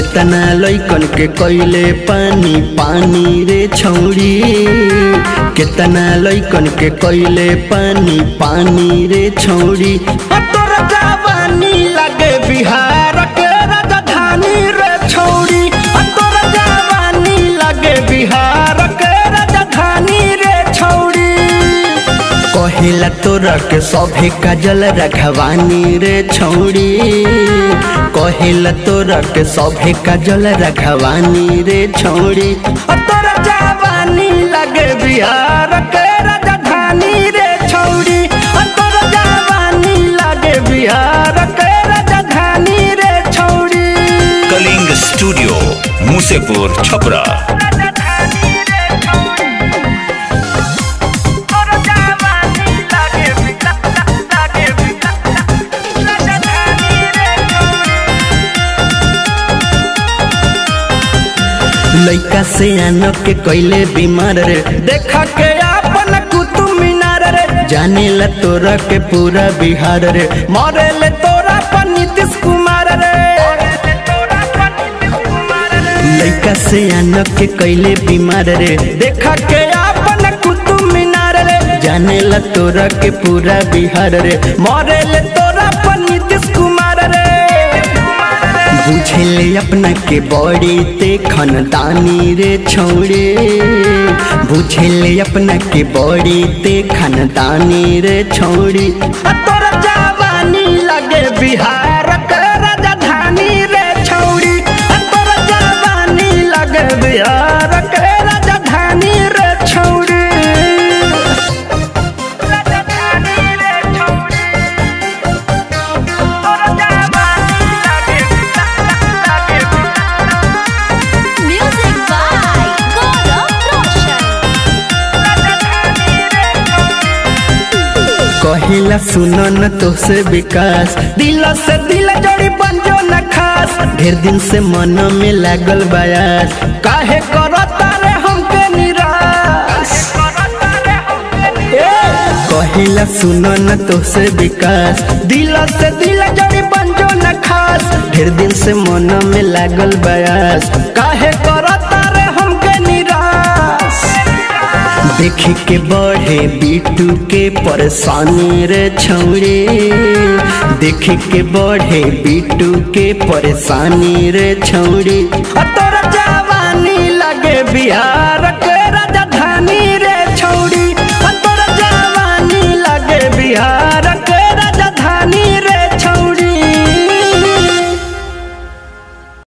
केतना लैकन के कैले पानी पानी रे छौड़ी केतना लैकन के कैले पानी पानी रे छौड़ी आ तोर जवानी लगे बिहार के राजधानी रे छौड़ी आ तोर जवानी लगे बिहार के राजधानी रे छौड़ी कहिला तोरा के सभे काजल रखवानी रे छौड़ी कहिला तोरा के सभे काजल रखवानी रे छौड़ी आ तोरा जवानी लगे बिहार के राजधानी रे छौड़ी आ तोरा जवानी लगे बिहार के राजधानी रे छौड़ी कलिंग स्टूडियो मुसेपुर छपरा लइका से आनो के कैले बीमार रे देखा के अपन कुतुब मीनार रे जाने ला तोरा के पूरा बिहार रे मरे ले तोरा पर नीतीश कुमार रे लइका से आनो के कैले बीमार रे देखा के अपन कुतुब मीनार रे जाने ला तोरा के पूरा बिहार रे मरे ले तोरा पर नीतीश कुमार रे बुझले अपना के बड़ी ते खनदानी रे छौड़े बुझले अपना के बड़ी ते खनदानी रे छौड़ी आ तोरा जवानी लगे बिहार के राजधानी रे छौड़ी आ तोरा जवानी लगे बिहार के राजधानी रे छौड़ी Music by Gaurav Roshan. कहिला सुनो न तो से विकास दिल से दिल जोड़ी बन जो न खास ढेर दिन से मन में लागल बयास काहे करता रे हमके निराश ए, कहिला सुनो न तो से विकास दिल से दिल जोड़ी बन जो न खास ढेर दिन से मन में लागल बयास काहे करता रे हमके निराश देख के बढ़े बीटू के परेशानी रे छौड़े देख के बढ़े बीटू के परेशानी रे छौड़ी आ तोरा जवानी लगे बिहार